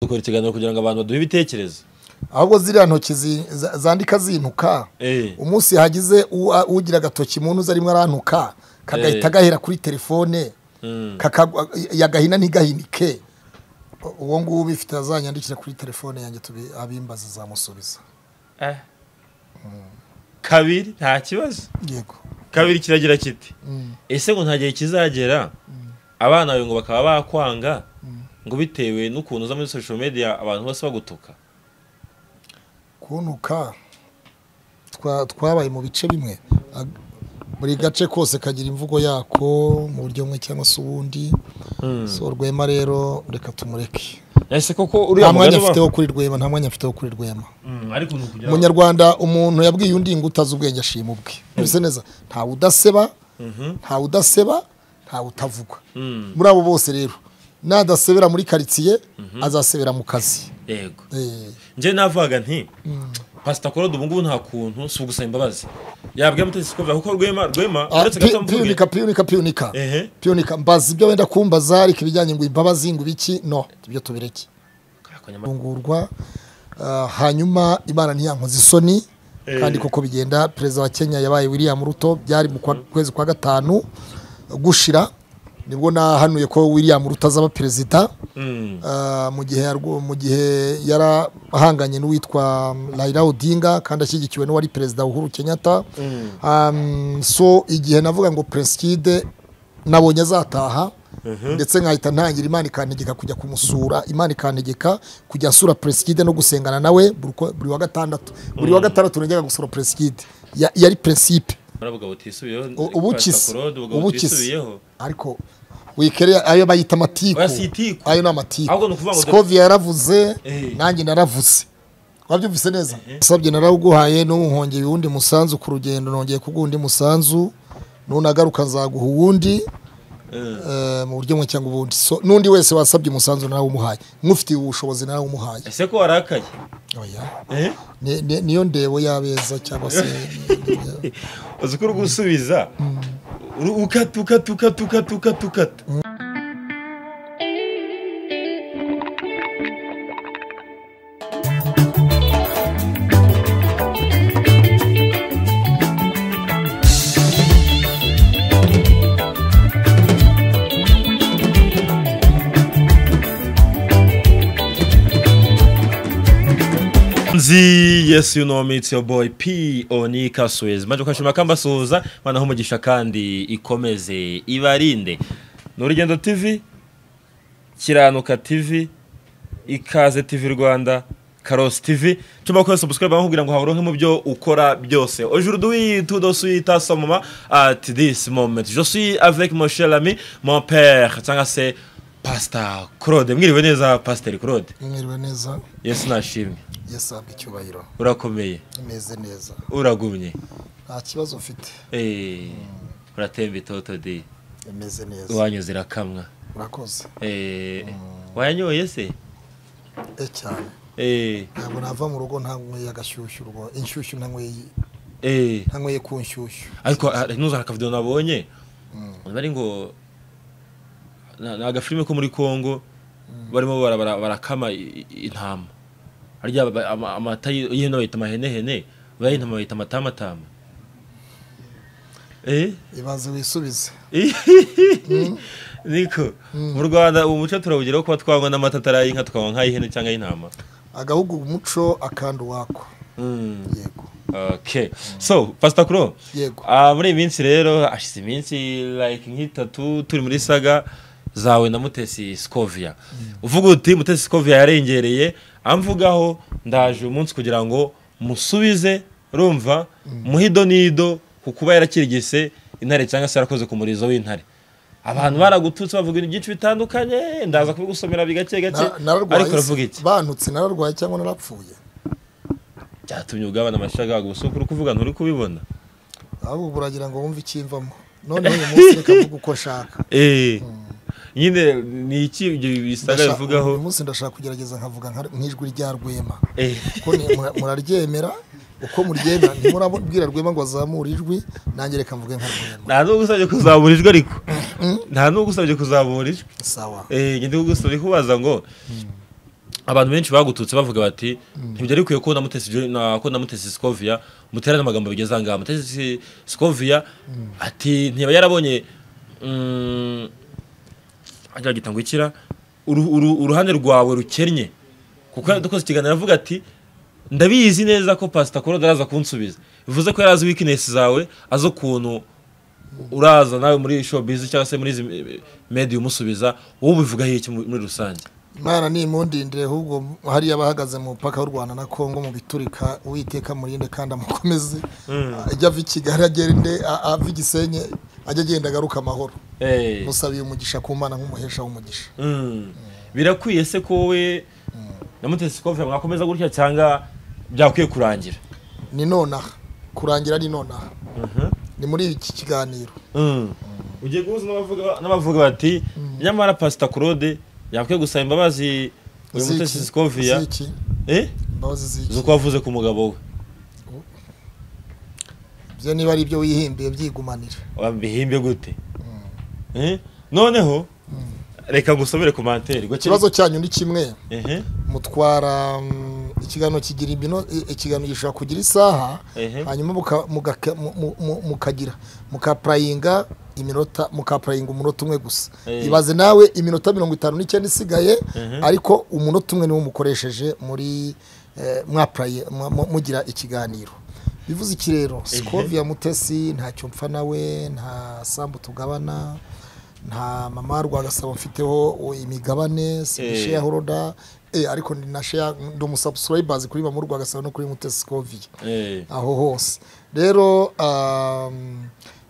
dukora ikiganiro kugira ngo abantu baduhe ibitekerezo ahubwo ziriya ntoki zi- za- zandika zinuka Eh. umunsi hagize u- a- ugira agatoki mu ntuzi arimo arantuka kagahita Eh. gahera kuri telefone kakagwa- yagahina ntigahinike U- uwo nguwo ubifite azanyandikira kuri telefone yanjye tubi- abimbaza zamusubiza Ah. kabiri nta kibazo yego kabiri kiragira kiti ese ngo nta gihe kizagera abana bawe ngo bakaba bakwanga ngo bitewe n'ukuntu uza muri social media abantu bose bagutuka kuntuka twa- twabaye mu bice bimwe Ag- buri gace kose kagira imvugo yako mu buryo bumwe cyangwa se ubundi so rwema rero reka tumureke ese koko nta uriya mwanya mugani wa afite wo kuri rwema nta mwanya afite wo kuri rwema Mm, ariko ni ukugira ngo- umunyarwanda umuntu yabwiye undi ngo utazi ubwenge ashima ubwe ntibise neza ntawe udaseba ntawe udaseba ntawe utavuga Mm, muri abo bose rero nadasebera muri karitsiye azasebera mu kazi yego Eh, njye navugaga nti pasita korode ubu ngubu nta kuntu si ugusaba imbabazi yabwira mutetsi ko kuko rwema rwema ah, uretse pi- gato mvuge piyunika piyunika piyunika ehe piyunika mbaza ibyo wenda kumbaza ariko ibijyanye ngo imbabazi ngo ibiki no ibyo tubireke Ariko nyamara- gufungurwa ah, hanyuma imana ntiyankoze isoni Eh. kandi koko bigenda perezida wa kenya yabaye william ruto byari mu kwa- kwezi kwa gatanu gushira nibwo nahanuye ko william ruto azaba perezida Mm, Ah, mu gihe yarwo- mu gihe yarahanganye n'uwitwa Raila Odinga kandi ashyigikiwe n'uwari perezida Uhuru Kenyatta Um, so igihe navuga ngo Preskide nabonye azataha ndetse nkahita ntangira Imana ikantegeka kujya kumusura Imana ikantegeka kujya sura Preskide no gusengana nawe buri uko- buri wa gatandatu buri wa gatandatu najyaga gusura Preskide Ya- yari principe baravuga butisubiyeho U- ubu pasita kisi korode ubwo ubu kisi butisubiyeho ariko wikere ayo bayita amatiku Oya, si itiku. ayo ni amatiku Ahubwo ni ukuvuga ngo- Scovia yaravuze Eh. nanjye naravuze wabyumvise neza sabye narawuguhaye n'uwuhongeye uwundi musanzu ku rugendo nongeye kuguha undi musanzu nunagaruka nzaguha uwundi Eh. eh, mu buryo bumwe cyangwa ubundi So, n'undi wese wasabye umusanzu narawumuhaye nk'ufitiye ubushobozi narawumuhaye ese ko warakaye Oya. Eh? Ni- ni- niyo ndebo y'abeza cyangwa se uzi ko uri gusubiza uri- ukata ukata ukata ukata ukata ukata nzi yes you know me it's your boy p onika suez maje kwashima kambasuhuza manaho umugisha kandi ikomeze ibarinde ni urugendo tv kiranuka tv ikaze tv rwanda karosi tv tuma kose subscribe bakubwira ngo hawuronke mu byo ukora byose aujourd'hui tout de suite à ce moment at this moment je suis avec mon cher ami mon père cyangwa se pastor claude mwiriwe neza pasteur claude mwiriwe neza yesu nashimwe yasabwe icyubahiro urakomeye meze neza uragumye nta kibazo mfite Eh, uratemba itoto di meze neza iwanyu irakamwa murakoze Eh, wayanyoye se e cyane Eh, ntabwo nava mu rugo ntanyweye agashyushyu urwo inshyushyu ntanyweye eh. ntanyweye ku nshyushyu ariko ah, ntuzana akavido nabonye bari ngo ni agafilime ko muri congo barimo bara- bara- barakama i- i- intama arya ba- ama- amata y- y'ihene bayita amahenehene bay'intama bayita amatamatama Eh? ibaze wisubize niko mu rwanda ubu muco turawugeraho kuba twanywa n'amata atari ay'inka tukanywa nk'ay'ihene cyangwa ay'intama agahugu umuco akandi uwako yego okay so pastor kuro yego ah, muri iyi minsi rero hashize iminsi like nk'itatu turi muri saga zawe na mutesi scovia uvuga uti mutesi scovia yarengereye amvugaho ndaje uyu munsi kugira ngo musubize rumva muhido nido ku kuba yarakirigise intare cyangwa se yarakoze ku murizo w'intare abantu baragututse bavuga ibintu byinshi bitandukanye ndaza kubigusomera bigake gake Na- nararwaye ariko uravuga se? iki bantutse nararwaye cyangwa narapfuye byatumye ugabana amashaga wagusukura uri kuvuga nturi kubibona ahubwo buragira ngo wumve icyimvamo noneho uyu munsi reka mvuga uko nshaka Eh. nyine ni iki ibyo bisaga Ndashaka- bivugaho uyu munsi ndashaka kugerageza nkavuga nka- nk'ijwi rya rwema Eh. ko ni- mura- muraryemera uko muryemera ntimurabwira rwema ngo azamure ijwi nanjye reka mvuge nka rwema nta n'ugusabye kuzamura ijwi ariko nta n'ugusabye kuzamura ijwi sawa Eh, njye ndigusabye kubaza ngo abantu benshi bagututse bavuga bati ntibyari bikwiye ko namutesi Jo- na- ko namutesi Scovia muterana amagambo bigeze ahangaha mutesi Scovia ati ntiba yarabonye mm, agira gita ngo ikira uru- uru- uruhande rwawe rukennye kuko dukoze ikiganiro aravuga ati ndabizi neza ko pasita koroda araza kunsubiza bivuze ko yari azi wikinesi zawe azi ukuntu uraza nawe muri showbiz cyangwa se muri izi mediya umusubiza wowe ubivugaho iki mu- muri rusange imana nimundindire ahubwo hariya abahagaze mu mupaka w'u rwanda na congo mu biturika uwiteka murinde kandi amukomeze ajya ava i kigali agende a- ava i gisenyi ajya agenda agaruka amahoro Eh. musabiye umugisha ku mana nk'umuhesha w'umugisha Mm. birakwiye se ko wowe na mutesi kofi mwakomeza gutya cyangwa byakwiye kurangira ni nonaha kurangira ni nonaha ni muri iki kiganiro Mm. ugiye guhuza n'abavuga- n'abavuga bati nyamara pasita claude yakwiye gusaba imbabazi uyu Ziki, mutesi sikovia ziki, eh imbabazi ziki z'uko wavuze ku mugabo we byo niba ari ibyo wihimbiye byigumanira wabihimbe gute Eh? noneho reka ngusomere ku manteri ikibazo cyanyu ni kimwe mutwara mm, ikiganiro kigira imino i- ikiganiro gishobora kugira isaha Ehe. hanyuma muka- mugaka- mu- mu- mu- mukagira mukapurayinga iminota mukapurayinga umunota umwe gusa Ehe. ibaze nawe iminota mirongo itanu n'icyenda isigaye Ehe. ariko umunota umwe niwo mukoresheje muri eh, mwapuraye mwa- mu- mugira ikiganiro bivuze iki rero sikovia mutesi ntacyo mpfa nawe nta sambu tugabana nta mama rwagasabo mfiteho imigabane Eh. sibisheya horoda eh, ariko ni na sheya ndi umusubscribers kuri mama rwagasabo no kuri mutesi sikovia aho hose rero um,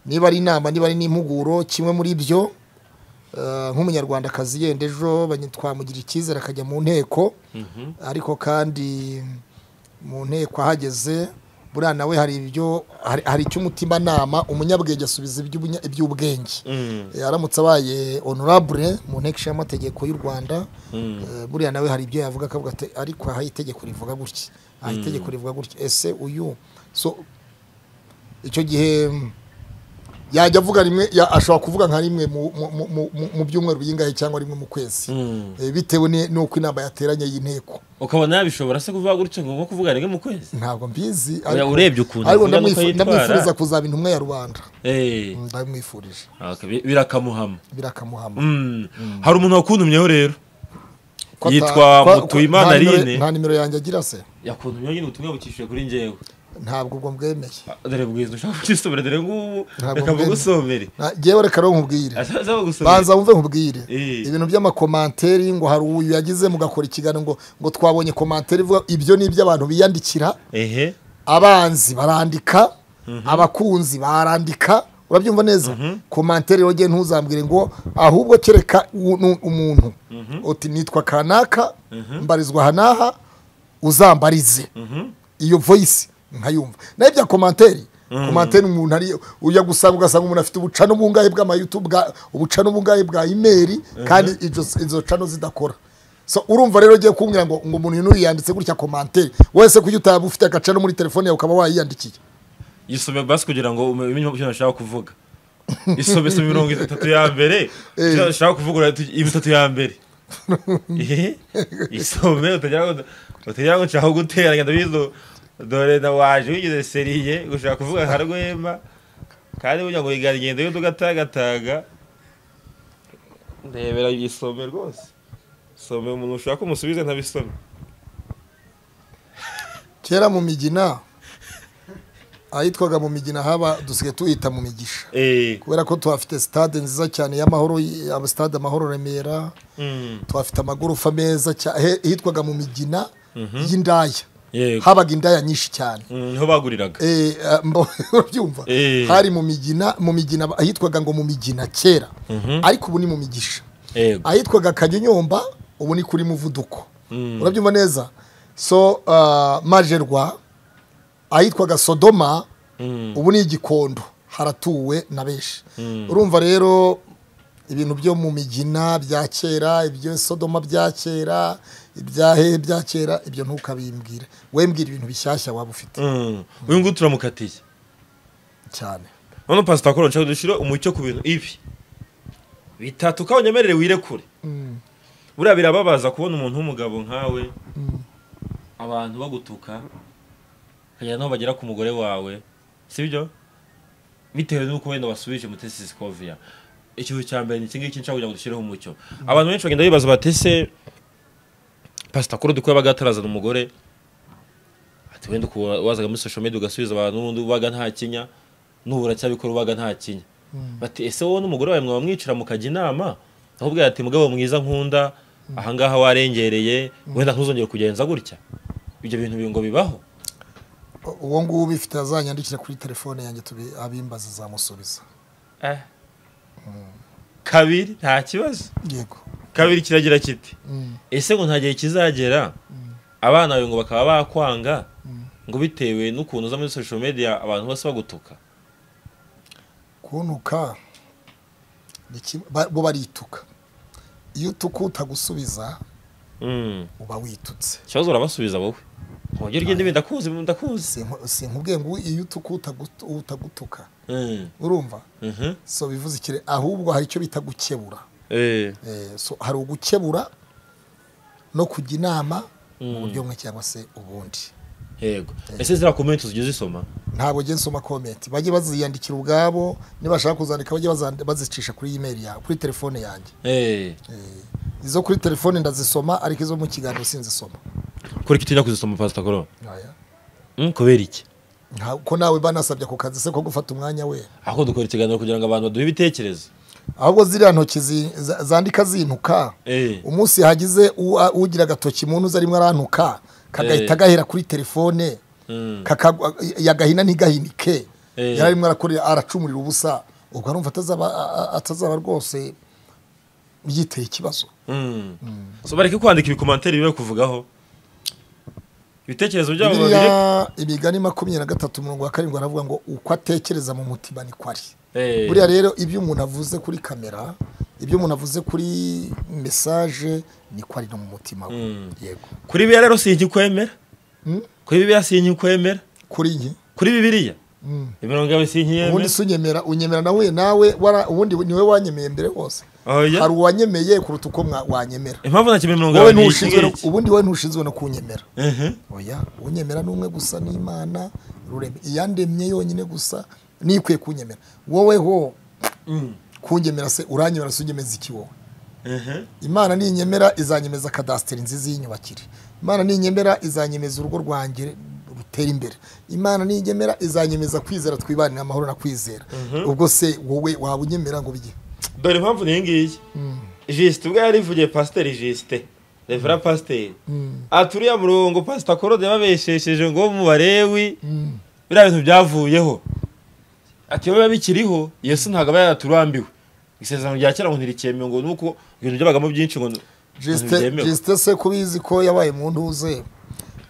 niba ari inama niba ari n'impuguro kimwe muri byo uh, nk'umunyarwandakazi yenda ejo banye- twamugira icyizere akajya mu nteko ariko kandi mu nteko ahageze buriya nawe hari ibyo hari- hari icy'umutimanama umunyabwenge asubiza iby'ubunya- iby'ubwenge Eh, aramutse abaye honorable mu nteko ishinga amategeko y'u rwanda eh, buriya nawe hari ibyo yavuga akavuga ati ariko aha itegeko rivuga gutya aha itegeko rivuga gutya ese uyu so icyo gihe mm, yajya avuga rimwe ya- ashobora kuvuga nka rimwe mu- mu- mu- mu- mu- mu byumweru bingahe cyangwa rimwe mu kwezi Eh, bitewe ni- n'uko inama yateranye y'inteko ukabona yabishobora se kuvuga gutya ngo nko kuvuga rimwe mu kwezi ntabwo mbizi Oya, ariko- urebye ukuntu ariko avuga n'uko ndamwifu- yitwara. ndamwifuriza kuzaba intumwa ya rubanda Eh. ndamwifurije Okay, bi- birakamuhama birakamuhama Mm. hari umuntu wakuntumyeho rero Ko ata- Yitwa ko- ko- Mutuyimana nta nimero- Aline. nta nimero yanjye agira se yakuntumyeho nyine ubutumwa bukishije kuri njyewe ntabwo ubwo mbwemeye Ah, dore bwiza ushaka kukisomera dore ngubu Ntabwo reka mbwira. bugusomere Na- jewe reka rero nkubwire azaza bagusomere banza wumve nkubwire Eh. ibintu by'amakomanteri ngo hari uyu yagize mugakora ikiganiro ngo ngo twabonye komanteri ivuga ibyo ni iby'abantu biyandikira ehe abanzi barandika abakunzi barandika urabyumva neza komanteri rero ngiye ntuzambwire ngo ahubwo kereka u- nu- umuntu uti nitwa kanaka mbarizwa aha n'aha uzambarize iyo voyisi nkayumva nayo bya komanteri komanteri umuntu ari ujya gusanga ugasanga umuntu afite ubucano bungahe bw'amayutu bwa- ubucano bungahe bwa imeri kandi izo- izo cano zidakora so urumva rero ugiye kumbwira ngo ngo umuntu yuno yanditse gutya komanteri wese kuki utaba ufite agacano muri telefone yawe ukaba wayiyandikiye yisome basi kugira ngo umenye icyo nashaka kuvuga isome isome mirongo itatu ya mbere Eh. icyo nashaka kuvuga urahita ugi- itatu ya mbere Ehe. isome utagira ngo utagira ngo nshaka guteranya ndabizi do- dore na waje wigize seriye ushaka kuvuga nka rwema kandi burya ngo igara igenda y'undi ugatagataga ndebera isome rwose some umuntu ushaka umusubize ntabisome kera mu migina ahitwaga mu migina haba dusigaye tuhita mu migisha eh kubera ko tuhafite sitade nziza cyane y'amahoro y- aba sitade amahoro remera mm. tuhafite amagorofa meza cyane hitwaga mu migina y'indaya yego habaga indaya nyinshi cyane Mm, niho baguriraga Eh, ah, mbo- urabyumva Eh. hari mu migina mu migina ahitwaga ngo mu migina kera ariko ubu ni mu migisha yego ahitwaga kanyonyomba ubu ni kuri muvuduko Mm. urabyumva neza so uh, majerwa ahitwaga sodoma Mm. ubu ni igikondo haratuwe na benshi urumva rero ibintu byo mu migina bya kera ibyo sodoma bya kera ibyahe bya kera ibyo ntukabimbwire wembwira ibintu bishyashya waba ufite Mm. uyu nguyu turamukatiye cyane none pasita koro nshaka dushyire umucyo ku bintu ibi bitatu ukaba unyemerere wirekure buriya birababaza kubona umuntu w'umugabo nkawe abantu bagutuka ukagera n'aho bagera ku mugore wawe si byo bitewe n'uko wenda wasubije mutesi sikoviya ikintu cya mbere ni iki ngiki nshaka kugira ngo dushyireho umucyo abantu benshi bagenda bibaza bati ese pasita kuri dukwiye baga atarazana umugore ati wenda uku wazaga muri social media ugasubiza abantu n'ubundi ubaga nta kinya n'ubu uracyabikora ubaga nta kinya bati ese wowe n'umugore wawe mwaba mwicara mukajya inama aho ubwira ati mugabo mwiza nkunda ahangaha warengereye wenda ntuzongere kugenza gutya ibyo bintu ngo bibaho uwo nguwo ubifite azanyandikira kuri telefone yanjye tubi- abimbaza zamusubiza Eh. kabiri nta kibazo yego kabiri kiragira kiti Mm, ese ngo nta gihe kizagera abana bawe ngo bakaba bakwanga ngo bitewe n'ukuntu uza muri social media abantu bose bagutuka kuntuka ni kimwe- ba- bo barituka iyo utuka utagusubiza Mm. uba witutse ikibazo urabasubiza wowe ntugire ugende ibi ndakuzi ndakuzi Sinku- sinkubwiye ngo iyo utuka utagu- utagutuka Mm. urumva Mhm. so bivuze ikire ahubwo hari icyo bita gukebura Eh. Eh, so hari ugukebura no kujya inama mu buryo bumwe cyangwa se ubundi yego ese ziriya komenti zigiye zisoma ntabwo ugenda usoma komenti bajye baziyandikira ubwabo nibashaka kuzandika bajye bazand- bazicisha kuri imeri yawe kuri telefone yanjye Eh. Eh, izo kuri telefone ndazisoma ariko izo mu kiganiro sinzisoma kuri kitinya kuzisoma pastor koro Aya. Mm, kubera iki Nta- ko nawe banasabye ako kazi se ko gufata umwanya we ahubwo dukora ikiganiro kugira ngo abantu baduhe ibitekerezo ahubwo ziriya ntoki zi- za- zandika zintuka Eh. umunsi hagize u- a- ugira agatoki mu ntuza rimwe arantuka kagahita Eh. gahera kuri telefone Mm. kakagwa- yagahina ntigahinike Eh. yari arimo arakorera aracumurira ubusa ubwo arumva atazaba a- a- atazaba rwose yiteye ikibazo Mm. so bareke kwandika ibikomantere bibe kuvugaho ibitekerezo byabo babiri biriya imigani makumyabiri na gatatu mirongo ya karindwi aravuga ngo uko atekereza mu mutima niko ari Eh. buriya rero ibyo umuntu avuze kuri kamera ibyo umuntu avuze kuri mesaje niko ari no mu mutima we Mm. yego kuri bibiliya rero sinkikwemera Mm? kuri bibiliya sinkikwemera kuri njye kuri bibiliya Mm. imirongo yawe ubundi sinkiyemera si unyemera unyemera nawe nawe wara- ubundi niwe wanyemeye mbere wose Oya. hari uwanyemeye kuruta uko mwa- wanyemera impamvu nta kimwe mirongo wowe yawe ntushinzwe no- ntiyikingira ubundi wowe ntushinzwe no kunyemera oya unyemera ni umwe gusa n'imana rurema iyandemye yonyine gusa niyo ikwiye kunyemera woweho kunyemera se uranyemera se unyemeza iki wowe imana ninyemera izanyemeza kadasiteri nziza y'inyubakire imana ninyemera izanyemeza urugo rwanjye rutera imbere imana ninyemera izanyemeza kwizera twibanira amahoro na kwizera ubwo se wowe waba unyemera ngo bijye dore impamvu niyi ngiyi jisite ubwo yarivugiye pasiteri jisite revera pasiteri aturiye murongo pasita korode yababeshesheje ngo mu barewi biriya bintu byavuyeho ati biba bikiriho yesu ntabwo aba yaraturambiwe isezerano rya kera ngo ntirikemewe ngo nuko ibintu byabagamo byinshi ngo ngo Justin ntibyemewe Justin se kubizi ko yabaye mu ntuze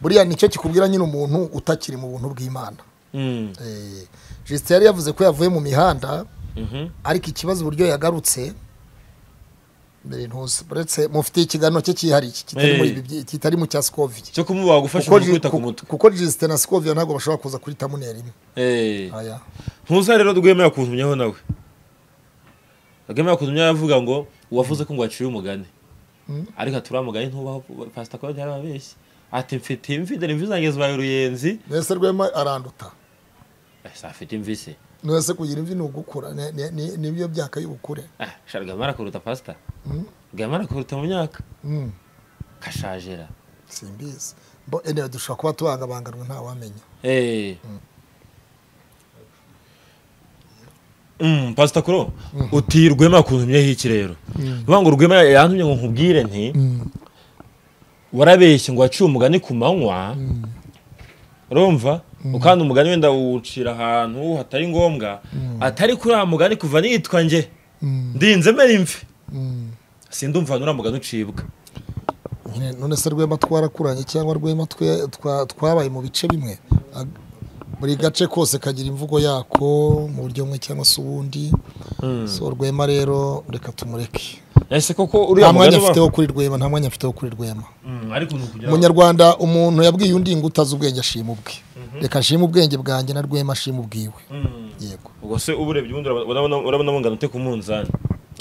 buriya nicyo kikubwira nyine umuntu utakiri mu buntu bw'imana Mm. Eh, Justin yari yavuze ko yavuye mu mihanda Mhm. ariko ikibazo uburyo yagarutse mbere ntuze uretse mufite ikiganiro cye cyihariye kitari muri ibi byi- kitari mu cya Scovia cyo kumubaga gufasha kuko umuntu Ju- kwita ku ku- mutwe kuko Justin na Scovia ntabwo bashobora kuza kuri tamuneri imwe Eh. aya ntuza rero rwemera kuntumyaho nawe rwemera kuntumyaho avuga ngo uwavuze ko ngo waciye umugani Mm. ariko aturamugani ntubaho pasita korode yarababeshye ati mfite imvi dore imvi zanjye zibaye uruyenzi mwese rwema aranduta Eh, si afite imvi se mwese kugira imvi ni ugukura ni- ni- ni- nibyo byaka y'ubukure Ah, sha rwema arakuruta pasita Mm, rwema arakuruta mu myaka mm. kashajera simbizi bo ene dushobora kuba tubangabanganwe nta wamenya Eh. Mm, pasita kuro uti rwema kuntumyeho iki rero bivuga ngo rwema yantumye ngo nkubwire nti warabeshye ngo waciye umugani ku manywa urumva ukanda umugani wenda uwucira ahantu hatari ngombwa atari kuri uriya mugani kuva nitwa nge ndinze mera imvi sindumva ahantu uriya mugani ucibwa Nyine, none se rwema twarakuranye cyangwa rwema twe- twa- twabaye mu bice bimwe Ag- buri gace kose kagira imvugo yako mu buryo bumwe cyangwa se ubundi so rwema rero reka tumureke ese koko nta uriya mugani mwanya uba afite wo kuri rwema nta mwanya afite wo kuri rwema Mm, ariko ni ukugira ngo- umunyarwanda umuntu yabwiye undi ngo utazi ubwenge ashima ubwe reka ashima ubwenge bwanjye na rwema ashima ubwiwe Mm. yego ubwo se uburebye ubundi urabona urabona- urabona bungana ute ku munzani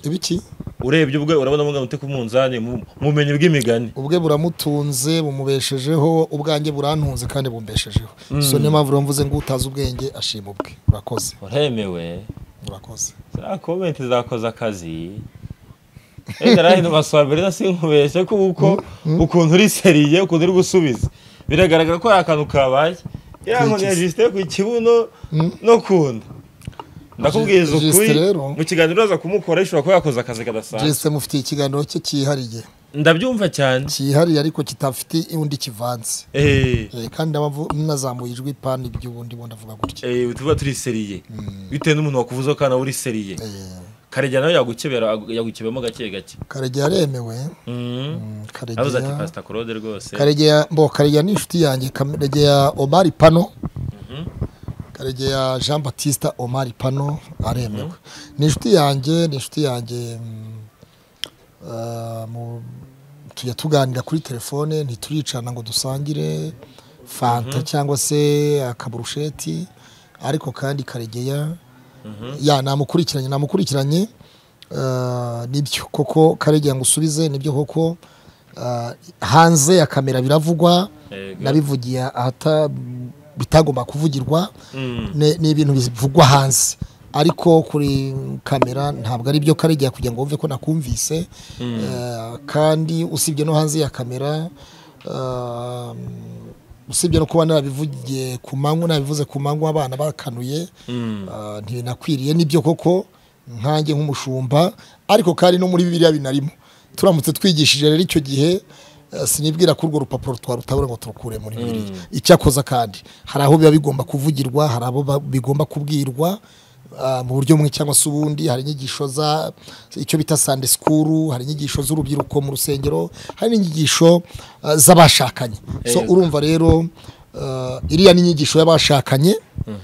ibiki urebye ubwe urabona mungana ute ku munzani mu mu bumenyi bw'imigani ubwe buramutunze bumubeshejeho ubwanjye burantunze kandi bumbeshejeho so niyo mpamvu rero mvuze ngo utazi ubwenge ashima ubwe urakoze uremewe urakoze za komenti zakoze akazi ega rero basabira sinkubeshye kuko ukuntu uri seriye ukuntu uri gusubiza biragaragara ko ari akantu kabaye iriya nkoni ya jisite ku kibuno no ku nda ndakubwiza Jisite ukuri rero. mu kiganiro uraza kumukora ishobora kuba yakoze akazi kadasanzwe jisite mufitiye ikiganiro cye cyihariye ndabyumva cyane cyihariye ariko kitafite undi kivanze Eh, Eh, kandi ndabava- nazamuye ijwi ipana iby'ubundi bundi avuga gutya eh, tuba turi seriye bitewe n'umuntu wakuvuze ko nawe uri seriye Eh, karegera nawe yagukebera yagukebemo gake gake karegeya aremewe Mm. Mm, avuze ati karegeya pasita claude rwose karegeya mbo karegeya ni inshuti yanjye karegeya omari pano karegeya jean batista omari pano aremewe ni inshuti yanjye ni inshuti yanjye mm, ah, mu- tujya tuganira kuri telefone ntituricana ngo dusangire fanta cyangwa se akaburusheti ariko kandi karegeya ya namukurikiranye namukurikiranye ah, nibyo koko karegeya ngo usubize nibyo koko ah, hanze ya kamera biravugwa Yego. nabivugiye ahata bitagomba kuvugirwa Mm. ni ni ibintu bivugwa hanze ariko kuri kamera ntabwo ari byo karegeya kugira ngo wumve ko nakumvise Eh, kandi usibye no hanze ya kamera eh, usibye no kuba nabivugiye ku manywa nabivuze ku manywa abana bakanuye Mm. Ah, ntibinakwiriye nibyo koko nkanjye nk'umushumba ariko kandi no muri biriya binarimo turamutse twigishije rero icyo gihe eh, sinibwira ko urwo rupapuro twari rutabura ngo turukure muri biriya icyakoza kandi hari aho biba bigomba kuvugirwa hari abo ba- bigomba kubwirwa ah, mu buryo bumwe cyangwa se ubundi hari inyigisho za icyo bita sande sikuru hari inyigisho z'urubyiruko mu rusengero hari n'inyigisho ah, z'abashakanye so Yego. urumva rero ah, iriya ni inyigisho y'abashakanye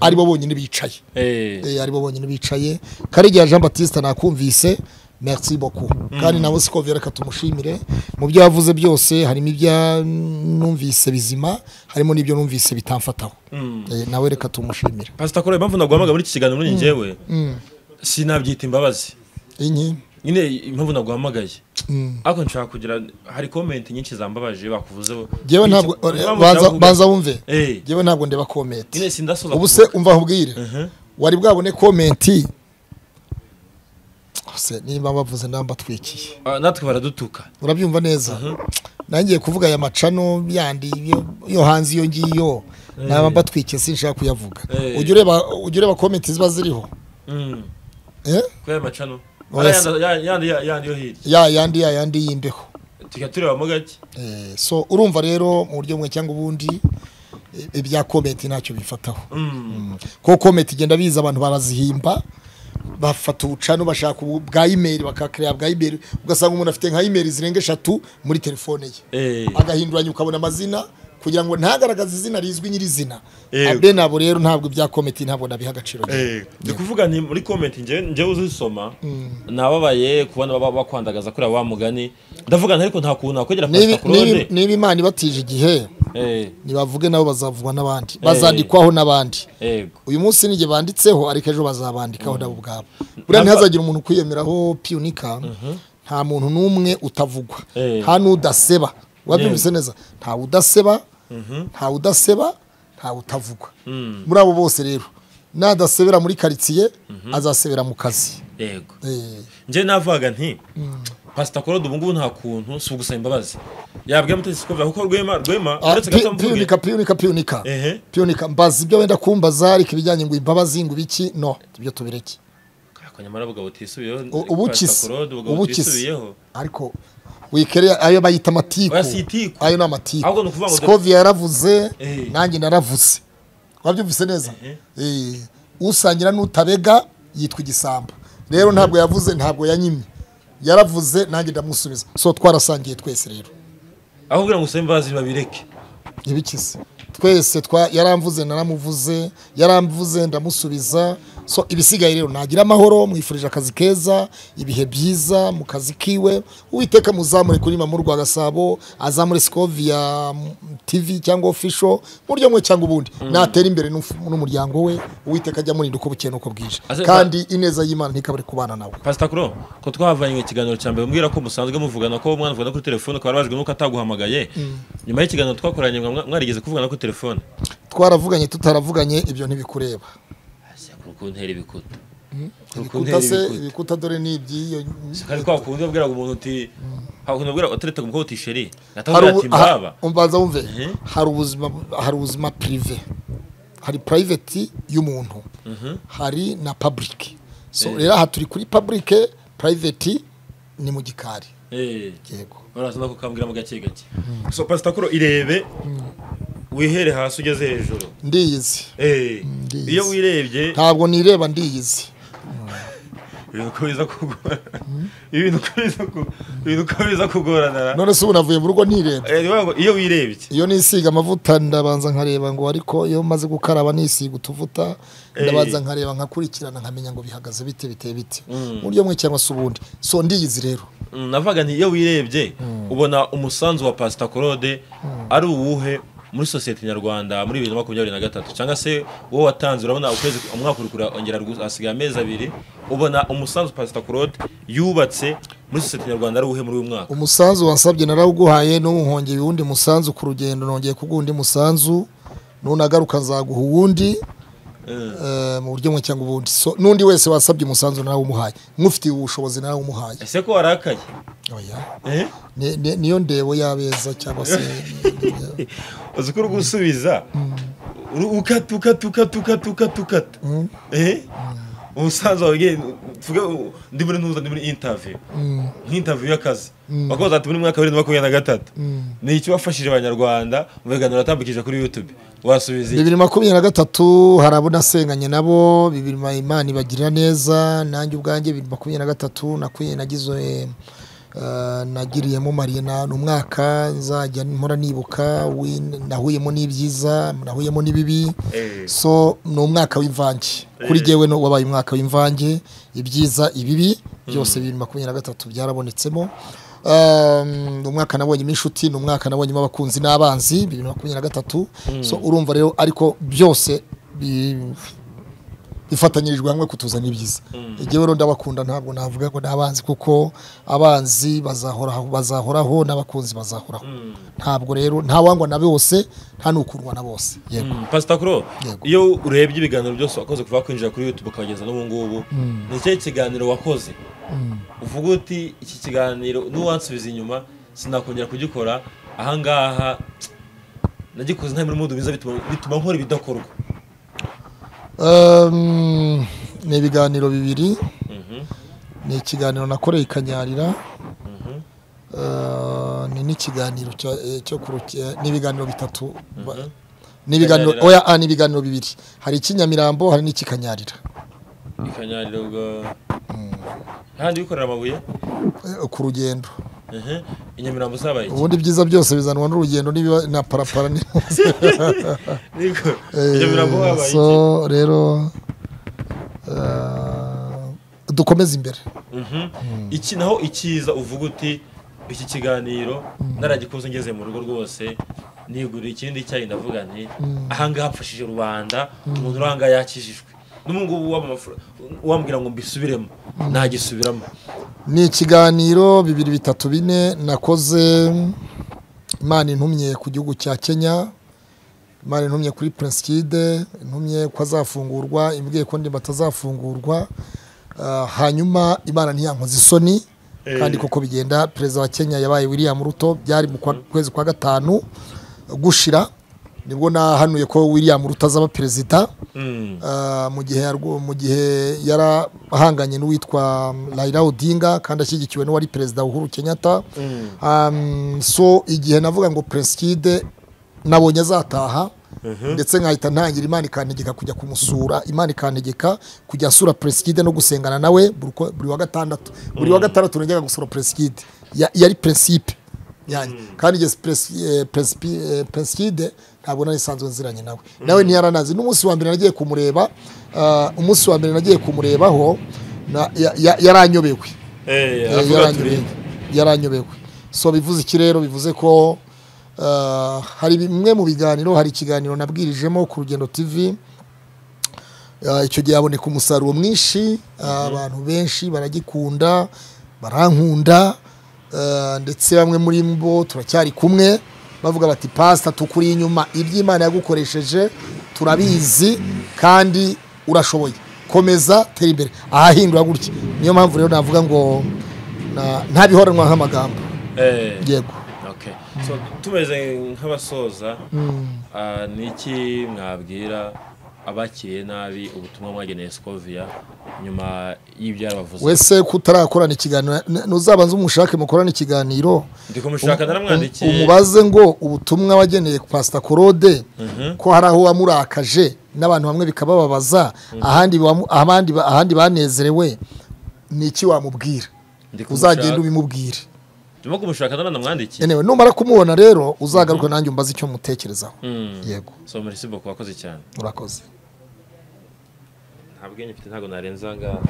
aribo bonyine bicaye Eh, Eh, aribo bonyine bicaye karegeya jean batiste nakumvise merci beaucoup kandi nawe siko reka tumushimire mu byo yavuze byose harimo ibyo numvise bizima harimo n'ibyo numvise bitamfataho Mm. Eh, nawe reka tumushimire pasita claude impamvu naguhamaga muri iki kiganiro muri njyewe sinabyita imbabazi inki nyine impamvu naguhamagaye Mm. ariko nshaka kugira hari komenti nyinshi zambabaje bakuvuzeho Njyewe ntabwo banza- banza wumve Eh. Njyewe ntabwo ndeba komenti nyine sindasoza ubu se umva ahubwire wari bwabone komenti se niba bavuze namba twikiye kuvuga. Ah, natwe baradutuka urabyumva neza nangiye kuvuga aya macano yandi yo- yo hanze iyo ngiyo naba mbatwikiye sinshaka kuyavuga Eh. ujya ureba ujya ureba komenti ziba ziriho Mm. eh? kubera amacano Oya, Ariya yandi- ya- yandi ya- yandi yo hirya ya yandi ya yandi y'imbeho tujya turebamo gake Eh, so urumva rero mu buryo bumwe cyangwa ubundi eh, ibya komenti ntacyo bifataho Mm. kuko komenti igenda biza abantu barazihimba bafata ubucano bashaka ubu- bwa imeri bakakireba bwa imeri ugasanga umuntu afite nka imeri zirenga eshatu muri telefone ye Eh. agahinduranya ukabona amazina kugira ngo ntagaragaze izina rizwi nyirizina Yego. abe nabo rero ntabwo ibya kometi ntabwo nabiha agaciro Eh, ndi kuvuga nti muri komenti njyewe njyewe uzisoma nababaye kubona baba bakwandagaza kuriya wa mugani ndavuga nti ariko nta kuntu nakwegera Niba- pasita niba- claude niba imana ibatije igihe Eh, nibavuge nabo bazavugwa n'abandi bazandikwaho n'abandi yego uyu munsi nijye banditseho ariko ejo bazabandikaho nabo ubwabo buriya ntihazagire umuntu kwiyemeraho piyunika nta muntu n'umwe utavugwa Eh. nta n'udaseba wabyumvise neza ntawe udaseba ntawe udaseba ntawe utavugwa muri abo bose rero nadasebera muri karitsiye azasebera mu kazi yego Eh, njye navuga nti pasita claude ubu ngubu nta kuntu si ugusaba imbabazi yabwiye amategeko kuva kuko rwema rwema ah, uretse pi- gato mvuge piyunika piyunika piyunika Ehe. piyunika mbaza ibyo wenda kumbaza ariko ibijyanye ngo imbabazi ngo ibiki no ibyo tubireke Ariko nyamara bugabo utisubiyeho U- ubu Pastor kisi, Claude, bugabo ubu kisi. utisubiyeho ariko wikere ayo bayita amatiku Oya, si itiku. ayo ni Ahubwo amatiku ni ukuvuga ngo- sikovia yaravuze Eh. nanjye naravuze wabyumvise neza Eh, usangira n'utabega yitwa igisambo rero ntabwo yavuze ntabwo yanyimye yaravuze nanjye ndamusubiza so twarasangiye twese rero aho kugira ngo usabe imbabazi babireke ibikize twese twa yaramvuze naramuvuze yaramvuze ndamusubiza so ibisigaye rero nagira amahoro mwifurije akazi keza ibihe byiza mu kazi kiwe uwiteka muzamure kuri mamurwa gasabo azamure sikovia tv cyangwa ofisho mu buryo bumwe cyangwa ubundi natera imbere n'umf- n'umuryango we uwiteka ajya amurinda uko bukeye n'uko bwije Ase- kandi ineza y'imana ntikabure kubana nawe pasita kuro ko twavanye ikiganiro cya mbere umbwira ko musanzwe muvugana ko mwana avugana kuri telefone ukaba warajwe nuko ataguhamagaye nyuma y'ikiganiro twakoranye mwa- mwarigeze kuvugana kuri telefone twaravuganye tutaravuganye ibyo ntibikureba Ase, kuri kuntera ibikuta Kuri kuntera ibikuta se ibikuta ibikuta dore ni iby'iyo kandi kwa kundi wabwiraga umuntu uti hari ukuntu wabwiraga wateretaga umukobwa uti sheri hari natawubwira ubu- ati aha, mbaba umbanza wumve Mhm. hari ubuzima hari ubuzima prive hari private y'umuntu hari na public so Eh. rero aha turi kuri public private ni mu gikari Eh. yego baraza no kukambwiramo gake gake so pasita kuro irebe wihere hasi ugeze hejuru ndiyizi Eh, ndizi. iyo wirebye ntabwo nireba ndiyizi ibintu uko biza kugora ibintu uko biza ku- ibintu uko biza kugorana none se ubu navuye mu rugo nireba Eh, ni ukuvuga ngo iyo wirebye iyo nisiga amavuta ndabanza nkareba ngo ariko iyo maze gukaraba nisiga utuvuta Eh. ndabanza nkareba nkakurikirana nkamenya ngo bihagaze bite biteye bite mu buryo bumwe cyangwa se ubundi so ndiyizi rero Mm, navuga nti iyo wirebye ubona umusanzu wa pasita korode ari uwuhe muri sosiyete nyarwanda muri bibiri na makumyabiri na gatatu cyangwa se wowe watanze urabona ukwezi umwaka uri kurongera hasigaye amezi abiri ubona umusanzu pasita korode yubatse muri sosiyete nyarwanda ari uwuhe muri uyu mwaka umusanzu wansabye narawuguhaye n'uwuhongeye uwundi musanzu ku rugendo nongeye kuguha undi musanzu nunagaruka nzaguha uwundi Eh, eh, mu buryo bumwe cyangwa ubundi So, n'undi wese wasabye umusanzu narawumuhaye nk'ufitiye ubushobozi narawumuhaye ese ko warakaye Oya. Eh? Ni- ni- niyo ndebo y'abeza cyangwa se uzi ko uri gusubiza uri- ukata ukata ukata ukata ukata ukata Eh? umusanzu wawe ugiye- tuvuge u- ndi muri ntuza ndi muri interview nk'interview y'akazi bakoze ati muri mwaka wa bibiri na makumyabiri na gatatu ni iki wafashije abanyarwanda mu biganiro watambikije kuri youtube wasubiza iki bibiri makumyabiri na gatatu hari abo nasenganye nabo bibiri ma- imana ibagirira neza nanjye ubwanjye bibiri makumyabiri na gatatu nakwiye nagize eh, nagiriyemo marina ni umwaka nzajya mpora nibuka win- nahuyemo n'ibyiza nahuyemo n'ibibi Eh. so ni umwaka w'imvange kuri jyewe ni- wabaye umwaka w'imvange ibyiza ibibi byose bibiri makumyabiri na gatatu byarabonetsemo Um, ni umwaka nabonyemo inshuti ni umwaka nabonyemo abakunzi n'abanzi bibiri makumyabiri na gatatu so urumva rero ariko byose bi- ifatanyirijwe hamwe kutuzana ibyiza igihe rero ndabakunda ntabwo navuga ngo n'abanzi kuko abanzi bazahoraho bazahoraho n'abakunzi bazahoraho ntabwo rero ntawangwa na bose nta n'ukurwa na bose yego Mm, pastor kuro Yego. iyo urebye ibiganiro byose wakoze kuva kwinjira kuri youtube ukabageza n'ubu ngubu ni ikihe kiganiro wakoze uvuga uti iki kiganiro n'uwansubiza inyuma sinakongera kugikora ahangaha nagikoze nta muri mudu mwiza bituma bituma nkora ibidakorwa Um, ni ibiganiro bibiri Mhm, ni ikiganiro nakoreye ikanyarira mhm. Uh, ni n'ikiganiro cya- eh, cyo ku ruke- eh, ni ibiganiro bitatu Ba- Mhm. ni ibiganiro Ikanyarira. oya ah, ni ibiganiro bibiri hari icy'inyamirambo hari n'ikikanyarira ikanyarira ubwo ahandi wikorera amabuye Eh, ku rugendo Mhm. inyamirambo zabaye iki? ubundi byiza byose bizanwa n'urugendo n'ibiba- na parapara ni- Niko, Eh, inyamirambo habaye iki so rero uh, dukomeze imbere Mhm. iki naho ikiza uvuga uti iki kiganiro naragikoze ngeze mu rugo rwose nigurira ikindi cyayi ndavuga nti ahangaha apfashije rubanda umuntu uri ahangaha yakijijwe n'ubungubu wambwira ngo mbisubiremo nagisubiramo ni ikiganiro bibiri bitatu bine nakoze imana intumye ku gihugu cya kenya imana intumye kuri prince kid intumye ko azafungurwa imbwiye ko ndimba atazafungurwa Ah, hanyuma imana ntiyankoze isoni Eh. kandi koko bigenda perezida wa kenya yabaye william ruto byari mu kwa- kwezi kwa gatanu gushira nibwo nahanuye ko william ruto azaba perezida Mm. Ah, mu gihe yarwo- mu gihe yarahanganye n'uwitwa mm, Raila Odinga kandi ashyigikiwe n'uwari perezida Uhuru Kenyatta Mm. Um, so igihe navuga ngo Prince Kid nabonye azataha ndetse nkahita ntangira imana ikantegeka kujya kumusura imana ikantegeka kujya asura Prince Kid no gusengana nawe buri uko- buri wa gatandatu buri wa gatandatu najyaga gusura Prince Kid Ya- yari principe yanjye kandi igihe peresipide ntabwo nari isanzwe nziranye nawe nawe ntiyaranazi n'umunsi wa mbere nagiye kumureba ah, umunsi wa mbere nagiye kumurebaho na- ya- ya- yaranyobewe Eh, Eh, aravuga ati, yaranyobewe yaranyobewe so bivuze iki rero bivuze ko ah, hari bimwe mu biganiro hari ikiganiro nabwirijemo ku rugendo tv Ah, icyo gihe haboneka umusaruro mwinshi ah, abantu benshi baragikunda barankunda ah, ndetse bamwe muri bo turacyari kumwe bavuga bati pasita tukuri inyuma iby'imana yagukoresheje turabizi kandi urashoboye komeza tera imbere ahahindura gutya niyo mpamvu rero navuga ngo na- ntabihoranywa nk'amagambo eh, yego okay. So, tumeze nk'abasoza ah, ni iki mwabwira abakiriye nabi ubutumwa mwageneye sikoviya nyuma y'ibyarabavuze wese kutarakorana ikiganiro n- nuzabanza umushake mukorana ikiganiro ndi kumushaka naramwandikiye umubaze ngo ubutumwa wageneye pasita korode ko hari aho wamurakaje n'abantu bamwe bikabababaza ahandi wamu- abandi- ahandi banezerewe ni iki wamubwira Ndi kumushaka- uzagenda ubimubwire ndimo kumushaka naramwandikiye yewe numara kumubona rero uzagaruka nanjye umbaze icyo mutekerezaho Mm. yego so muri siboko wakoze cyane murakoze nta bwenge mfite ntabwo narenza aha ngaha